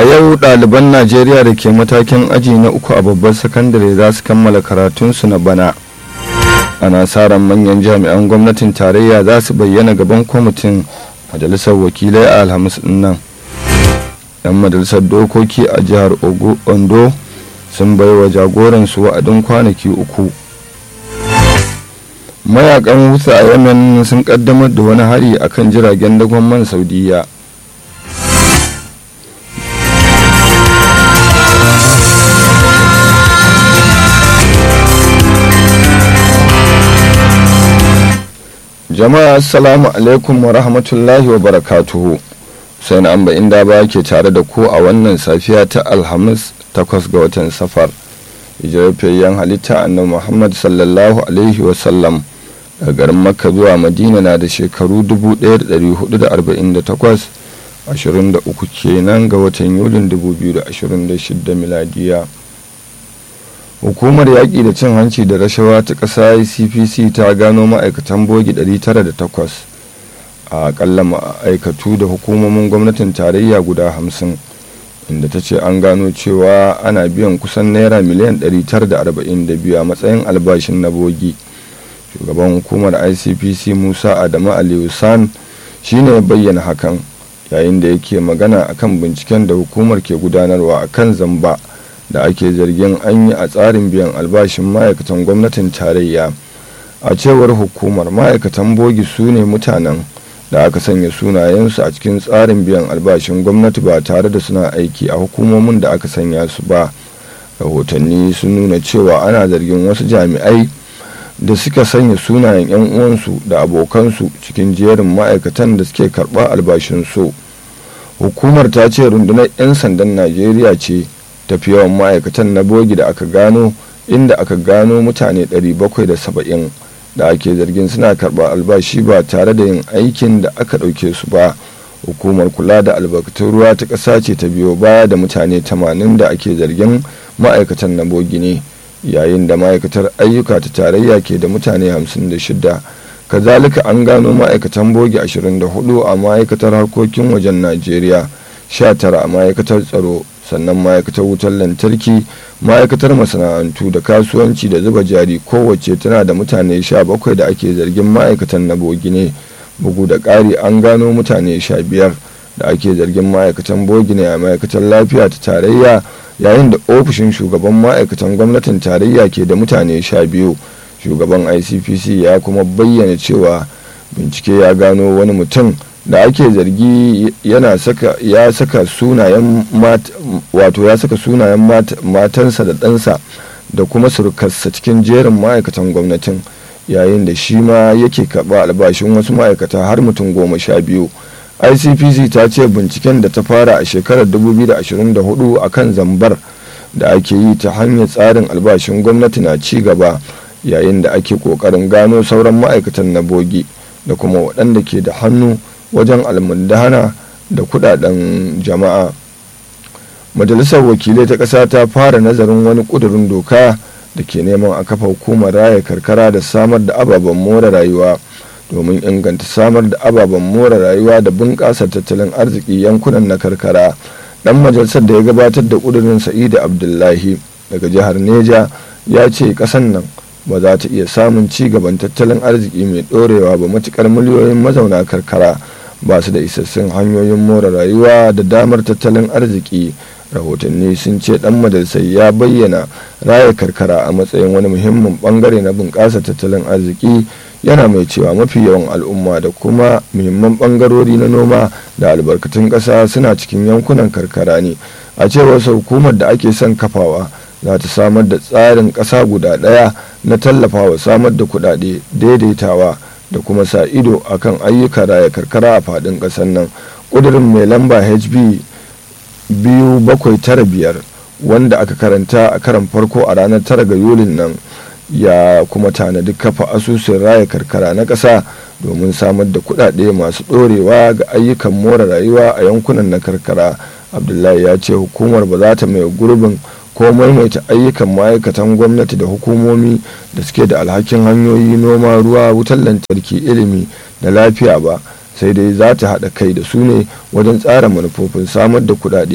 yau ɗaliban najeriya da ke matakin aji na uku a babbar sakandare za su kammala karatunsu na bana ana sa ran manyan jami'an gwamnatin tarayya za su bayyana gaban kwamitin majalisar wakilai a alhamis nan yan majalisar dokoki a jihar ondo sun bai wa jagoransu wa'adin kwanaki uku mayakan hutu a yemen sun kaddamar da wani hari akan jiragen dagon man saudiya jama'a assalamu alaikum wa rahmatullahi wa barakatuhu sai na amba inda ba ke tare da ku a wannan safiya ta alhamis takwas ga watan safar hijirafiyayyen halitta annabi muhammad sallallahu alaihi wasallam daga garin makka zuwa madina na da shekaru 1448 23 kenan ga watan yulin 2026 miladiya hukumar yaƙi da cin hanci da rashawa ta ƙasa cpc ta gano ma'aikatan bogi 908 a akalla ma'aikatu da hukumomin gwamnatin tarayya guda 50 inda ta ce an gano cewa ana biyan kusan naira miliyan 942 a matsayin albashin na bogi shugaban hukumar icpc musa adamu aliyu san shine bayyana hakan yayin da yake magana akan binciken da hukumar ke gudanarwa akan zamba da ake zargin an yi a tsarin biyan albashin ma'aikatan gwamnatin tarayya a cewar hukumar ma'aikatan bogi su ne mutanen da aka sanya sunayensu a cikin tsarin biyan albashin gwamnati ba tare da suna aiki a hukumomin da aka sanya su ba rahotanni sun nuna cewa ana zargin wasu jami'ai da suka sanya sunayen 'yan uwansu da abokansu cikin jerin ma'aikatan da suke karɓa albashinsu hukumar ta ce rundunar 'yan sandan najeriya ce tafi yawan ma'aikatan na bogi da aka gano inda aka gano mutane 770 da ake zargin suna karɓar albashi ba tare da yin aikin da aka ɗauke su ba hukumar kula da albarkatun ruwa ta ƙasa ce ta biyo baya da mutane 80 da ake zargin ma'aikatan na bogi ne yayin da ma'aikatar ayyuka ta tarayya ke da mutane 56 kazalika an gano ma'aikatan bogi 24 a ma'aikatar harkokin wajen najeriya 19 a ma'aikatar tsaro sannan ma'aikatar wutar lantarki ma'aikatar masana'antu da kasuwanci da zuba jari kowace tana da mutane 17 da ake zargin ma'aikatan na bogi ne bugu da ƙari an gano mutane 15 da ake zargin ma'aikatan bogi ne a ma'aikatar lafiya ta tarayya yayin da ofishin shugaban ma'aikatan gwamnatin tarayya ke da mutane 12 shugaban icpc ya kuma bayyana cewa bincike ya gano wani mutum da ake zargi yana saka ya saka sunayen wato ya saka sunayen matansa da ɗansa da kuma surukarsa cikin jerin ma'aikatan gwamnatin yayin da shi ma yake karɓa albashin wasu ma'aikata har mutum goma sha biyu icpc ta ce binciken da ta fara a shekarar 2024 a kan zambar da ake yi ta hanyar tsarin albashin gwamnati na ci gaba yayin da ake ƙoƙarin gano sauran ma'aikatan na bogi da kuma waɗanda ke da hannu wajen almundana da kudaden jama'a majalisar wakilai ta ƙasa ta fara nazarin wani ƙudurin doka da ke neman a kafa hukumar raya karkara da samar da ababen more rayuwa domin inganta samar da ababen more rayuwa da bunƙasa tattalin arziki yankunan na karkara dan majalisar da ya gabatar da ƙudurin sa'idu abdullahi daga jihar neja ya ce ƙasan nan ba za ta iya samun ci gaban tattalin arziki mai ɗorewa ba matuƙar miliyoyin mazauna karkara ba su da isassun hanyoyin more rayuwa da damar tattalin arziki rahotanni sun ce dan majalisar ya bayyana raya karkara a matsayin wani muhimmin bangare na bunƙasa tattalin arziki yana mai cewa mafi yawan al'umma da kuma muhimman bangarori na noma da albarkatun ƙasa suna cikin yankunan karkara ne a cewar hukumar da ake son kafawa za ta samar da tsarin ƙasa guda ɗaya na tallafawa samar da kuɗaɗe daidaitawa da kuma sa ido akan ayyuka raya karkara a faɗin ƙasar nan ƙudurin mai lamba hb biyu bakwai tara biyar wanda aka karanta a karan farko a ranar tara ga yulin nan ya kuma tanadi kafa asusun raya karkara na ƙasa domin samar da kuɗaɗe masu ɗorewa ga ayyukan more rayuwa a yankunan na karkara abdullahi ya ce hukumar ba za ta mai gurbin ko maimaita ayyukan ma'aikatan gwamnati da hukumomi da suke da alhakin hanyoyi noma ruwa wutar lantarki ilimi da lafiya ba sai dai za ta haɗa kai da su ne wajen tsara manufofin samar da kuɗaɗe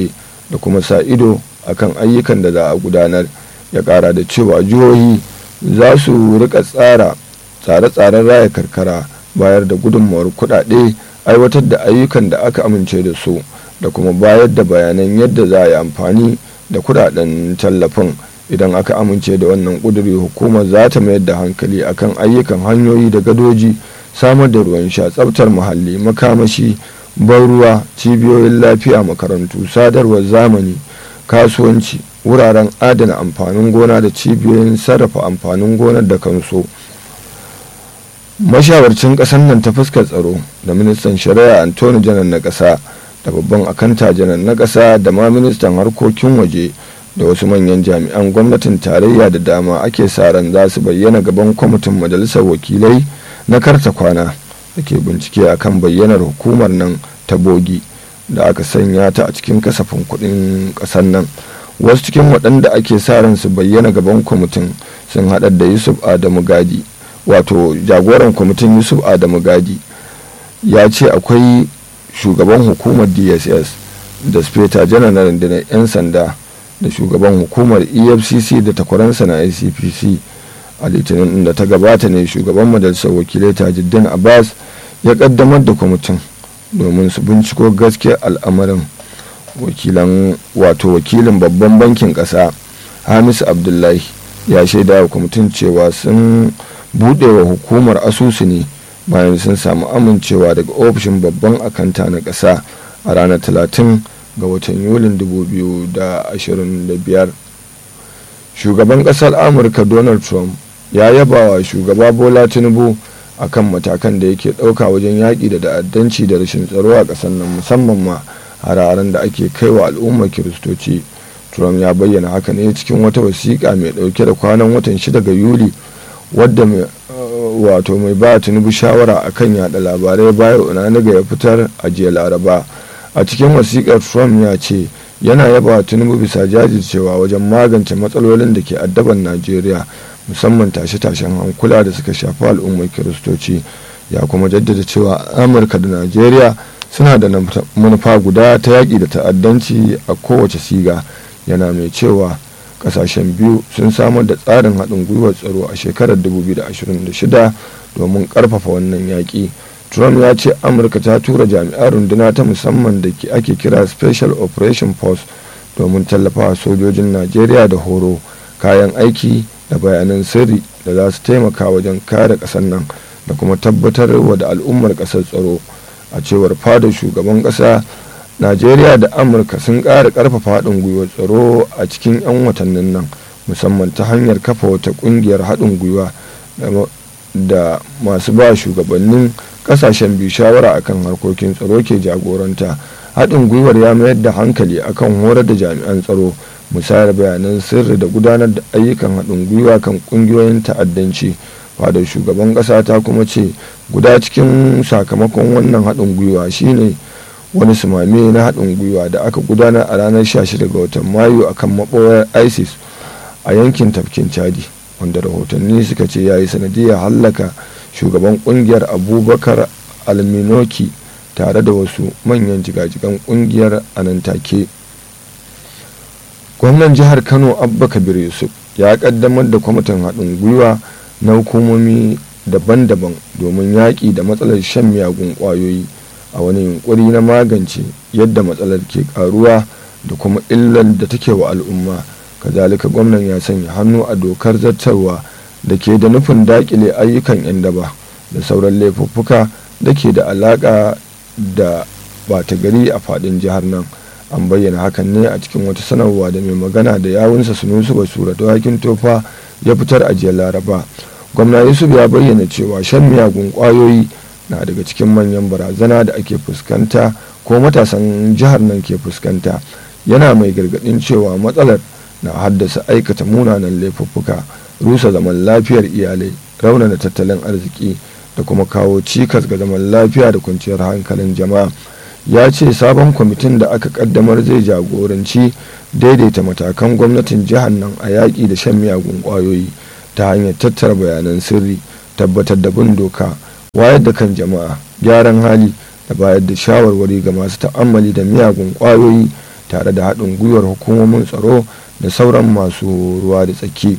da kuma sa ido akan ayyukan da za a gudanar ya kara da cewa jihohi za su rika tsara tsare-tsaren raya karkara bayar da gudunmawar kudade aiwatar da ayyukan da aka amince da su da kuma bayar da bayanan yadda za a yi amfani da kudaden tallafin idan aka amince da wannan kuduri hukumar za ta mayar da hankali akan ayyukan hanyoyi da gadoji samar da ruwan sha tsabtar muhalli makamashi ban ruwa cibiyoyin lafiya makarantu sadarwar zamani kasuwanci wuraren adana amfanin gona da cibiyoyin sarrafa amfanin gonar da kanso mashawarcin ƙasar nan ta fuskar tsaro da ministan shari'a antoni janar na ƙasa da babban akanta janar na ƙasa da ma ministan harkokin waje da wasu manyan jami'an gwamnatin tarayya da dama ake sa ran za su bayyana gaban kwamitin majalisar wakilai na karta kwana da ke bincike akan bayyanar hukumar nan ta bogi da aka sanya ta a cikin kasafin kuɗin ƙasar nan wasu cikin waɗanda ake sa ran su bayyana gaban kwamitin sun haɗa da yusuf adamu gadi wato jagoran kwamitin yusuf adamu gadi ya ce akwai shugaban hukumar dss da speta janar na rundunar 'yan sanda da shugaban hukumar efcc da takwaransa na icpc a litinin da ta gabata ne shugaban majalisar wakilai tajiddin abbas ya kaddamar da kwamitin domin su binciko gaskiyar al'amarin wakilan wato wakilin babban bankin kasa hamis abdullahi ya shaida wa kwamitin cewa sun buɗe wa hukumar asusu ne bayan sun samu amincewa daga ofishin babban akanta na ƙasa a ranar 30 ga watan yulin 2025 shugaban ƙasar amurka donald trump ya yaba wa shugaba bola tinubu akan matakan da yake ɗauka wajen yaƙi da ta'addanci da rashin tsaro a ƙasar nan musamman ma hararen da ake kai wa al'ummar kiristoci trump ya bayyana haka ne cikin wata wasiƙa mai ɗauke da kwanan watan 6 ga yuli wadda mai wato mai ba tinubu shawara akan yada labarai bayan unaniga ya fitar a jiya laraba a cikin wasiƙar trump ya ce yana yaba tinubu bisa jajircewa wajen magance matsalolin da ke addaban najeriya musamman tashe-tashen hankula da suka shafi al'ummar kiristoci ya kuma jaddada cewa amurka da najeriya suna da manufa guda ta yaƙi da ta'addanci a kowace siga yana mai cewa kasashen biyu sun samar da tsarin haɗin gwiwar tsaro a shekarar 2026 domin ƙarfafa wannan yaƙi trump ya ce amurka ta tura jami'an runduna ta musamman da ake kira special operation force domin tallafawa sojojin najeriya da horo kayan aiki da bayanan sirri da za su taimaka wajen kare ƙasar nan da kuma tabbatar wa da al'ummar ƙasar tsaro a cewar fadar shugaban ƙasa najeriya da amurka sun ƙara ƙarfafa haɗin gwiwar tsaro a cikin 'yan watannin nan musamman ta hanyar kafa wata ƙungiyar haɗin gwiwa da masu ba shugabannin ƙasashen biyu shawara akan harkokin tsaro ke jagoranta haɗin gwiwar ya mayar da hankali akan horar da jami'an tsaro musayar bayanan sirri da gudanar da ayyukan haɗin gwiwa kan ƙungiyoyin ta'addanci fadar shugaban ƙasa ta kuma ce guda cikin sakamakon wannan haɗin gwiwa shine wani sumame na haɗin gwiwa da aka gudanar a ranar 16 ga watan mayu a kan maɓoyar isis a yankin tafkin chadi wanda rahotanni suka ce ya yi sanadiyar hallaka shugaban ƙungiyar abubakar alminoki tare da wasu manyan jigajigan ƙungiyar a nan take gwamnan jihar kano abba kabir yusuf ya ƙaddamar da kwamitin haɗin gwiwa na hukumomi daban-daban domin yaƙi da matsalar shan miyagun ƙwayoyi a wani yunkuri na magance yadda matsalar ke karuwa da kuma illar da take wa al'umma kazalika gwamnan ya sanya hannu a dokar zartarwa da ke da nufin dakile ayyukan 'yan daba da sauran laifuffuka da ke da alaka da bata gari a fadin jihar nan an bayyana hakan ne a cikin wata sanarwa da mai magana da yawunsa sunusu basura da hakin tofa ya fitar a jiya laraba gwamna yusuf ya bayyana cewa shan miyagun kwayoyi na daga cikin manyan barazana da ake fuskanta ko matasan jihar nan ke fuskanta yana mai gargadin cewa matsalar na haddasa aikata munanan laifuffuka rusa zaman lafiyar iyalai raunana tattalin arziki da kuma kawo cikas ga zaman lafiya da kwanciyar hankalin jama'a ya ce sabon kwamitin da aka kaddamar zai jagoranci daidaita matakan gwamnatin jihar nan a yaƙi da shan miyagun ƙwayoyi ta hanyar tattara bayanan sirri tabbatar da bin doka wayar da kan jama'a gyaran hali da bayar da shawarwari ga masu ta'ammali da miyagun kwayoyi tare da haɗin gwiwar hukumomin tsaro da sauran masu ruwa da tsaki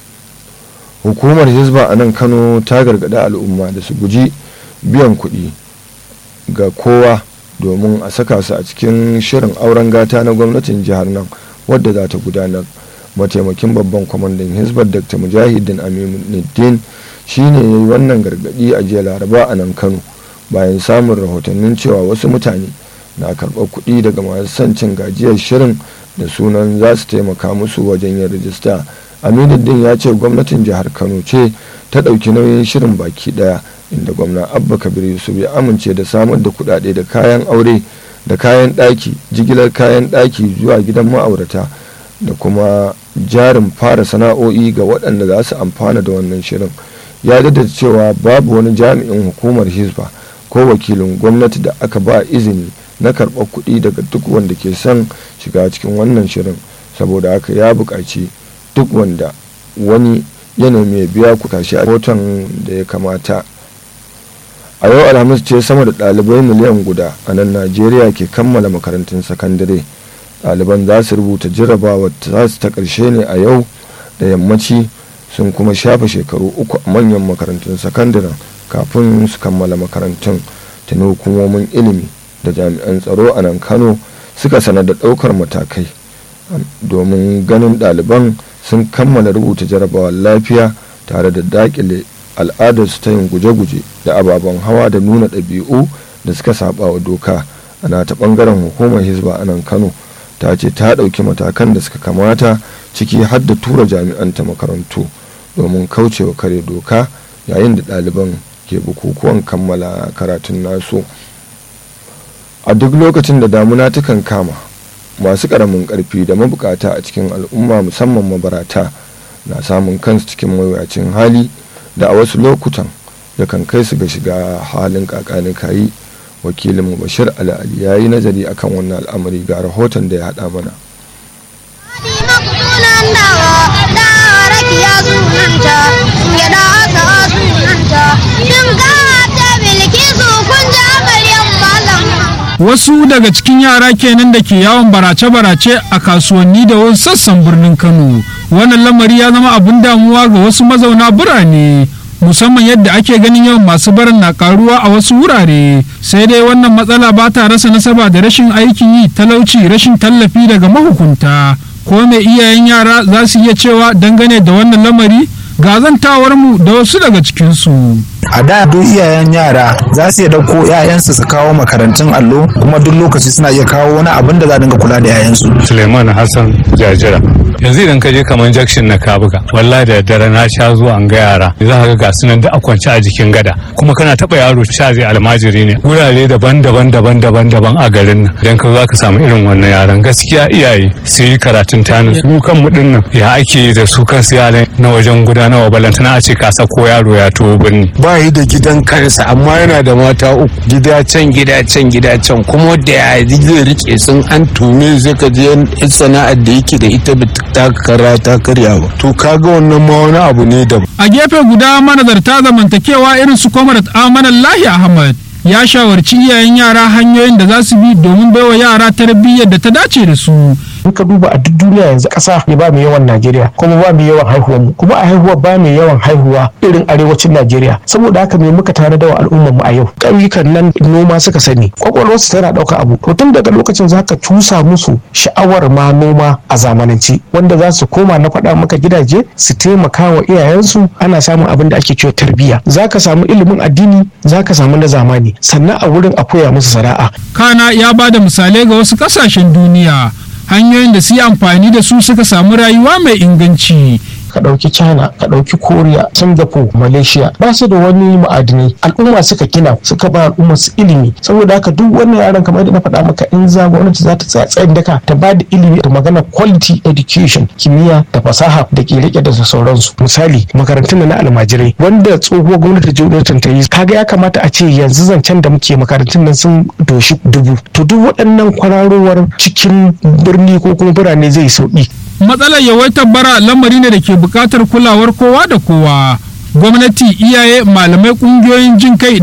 hukumar hizba a nan kano ta gargaɗi al'umma da su guji biyan kuɗi ga kowa domin a saka su a cikin shirin auren gata na gwamnatin jihar nan wadda za ta gudanar mataimakin babban kwamandan hizbar dr mujahidin aminuddin shine ya yi wannan gargaɗi a jiya laraba a nan kano bayan samun rahotannin cewa wasu mutane na karɓar kuɗi daga masu son cin gajiyar shirin da sunan za su taimaka musu wajen yin rijista aminuddin ya ce gwamnatin jihar kano ce ta ɗauki nauyin shirin baki ɗaya inda gwamna abba kabir yusuf ya amince da samar da kuɗaɗe da kayan aure da kayan ɗaki jigilar kayan ɗaki zuwa gidan ma'aurata da kuma jarin fara sana'o'i ga waɗanda za su amfana da wannan shirin ya da cewa babu wani jami'in hukumar hisba ko wakilin gwamnati da aka ba izini na karɓar kuɗi daga duk wanda ke son shiga cikin wannan shirin saboda haka ya buƙaci duk wanda wani yanayi mai biya ku tashi a rahoton da ya kamata a yau alhamis ce sama da ɗalibai miliyan guda a nan najeriya ke kammala makarantun sakandare ɗaliban za su rubuta jarrabawar ta su ta ƙarshe ne a yau da yammaci sun kuma shafe shekaru uku a manyan makarantun sakandaren kafin su kammala makarantun tuni hukumomin ilimi da jami'an tsaro a nan kano suka sanar da ɗaukar matakai domin ganin ɗaliban sun kammala rubuta jarrabawar lafiya tare da daƙile al'adarsu ta yin guje-guje da ababen hawa da nuna ɗabi'u da suka saba wa doka ana ta ɓangaren hukumar hizba a nan kano ta ce ta ɗauki matakan da suka kamata ciki har da tura jami'an ta makarantu domin kaucewa kare doka yayin da ɗaliban ke bukukuwan kammala karatun nasu a duk lokacin da damuna takan kama masu ƙaramin ƙarfi da mabukata a cikin al'umma musamman mabarata na samun kansu cikin mawuyacin hali da a wasu lokutan yakan kai su ga shiga halin kakanin kayi wakilinmu bashir ali ya yi nazari akan wannan al'amari ga rahoton da ya haɗa mana Wasu daga cikin yara kenan da ke yawon barace-barace a kasuwanni da wasu sassan birnin Kano. Wannan lamari ya zama abin damuwa ga wasu mazauna birane. musamman yadda ake ganin yawan masu barin na karuwa a wasu wurare sai dai wannan matsala ba ta rasa nasaba da rashin aikin yi talauci rashin tallafi daga mahukunta ko mai iyayen yara za su iya cewa dangane da wannan lamari ga mu da wasu daga cikinsu. a da duk iyayen yara za su iya dauko 'ya'yansu su kawo makarantun allo kuma duk lokaci suna iya kawo wani abin da za dinga kula da 'ya'yansu suleiman hassan jajira yanzu idan ka je kamar jakshin na kabuga wallahi da dare na sha zuwa an ga yara za ka ga ga sunan da a kwance a jikin gada kuma kana taba yaro sha zai almajiri ne wurare daban-daban daban-daban daban a garin nan idan ka zo ka samu irin wannan yaran gaskiya iyaye su yi karatun tani su kan mu dinnan ya ake yi da su kansu yaran na wajen gudanarwa balantana a ce ka sako yaro ya tuwo birni ba yi da gidan kansa amma yana da mata uku gida can gida can gida can kuma da ya zai rike sun an tume zai ka je sana'ar da yake da ita ta kara ta karya ba to kaga wannan ma wani abu ne da a gefe guda manazarta zamantakewa irin su kwamarat amanan lahi ahmad ya shawarci iyayen yara hanyoyin da za su bi domin baiwa yara tarbiyyar da ta dace da su in ka duba a duk duniya yanzu ƙasa ya ba mu yawan Najeriya kuma ba mu yawan haihuwar mu kuma a haihuwa ba mu yawan haihuwa irin arewacin Najeriya saboda haka me muka tare da al'ummar mu a yau ƙauyukan nan noma suka sani kwakwalwar su tana ɗauka abu to tun daga lokacin zaka cusa musu sha'awar ma noma a zamanance wanda za su koma na faɗa maka gidaje su taimaka wa iyayensu ana samun abin da ake cewa tarbiyya zaka samu ilimin addini zaka samu na zamani sannan a wurin a koya musu sana'a kana ya ba da misalai ga wasu ƙasashen duniya hanyoyin da su yi amfani da su suka samu rayuwa mai inganci ka ɗauki china ka ɗauki korea singapore malaysia ba su da wani ma'adinai al'umma suka gina suka ba al'umma su ilimi saboda haka duk wannan yaran kamar da na faɗa maka in za gwamnati za ta tsaya tsayin daka ta ba da ilimi da magana quality education kimiyya da fasaha da ke rike da sauransu misali makarantun na almajirai wanda tsohuwar gwamnati jonathan ta yi kaga ya kamata a ce yanzu zancen da muke makarantun nan sun doshi dubu to duk waɗannan kwararowar cikin birni ko kuma birane zai sauki matsalar yawaitar bara lamari ne da ke buƙatar kulawar kowa da kowa gwamnati iyaye malamai ƙungiyoyin jin kai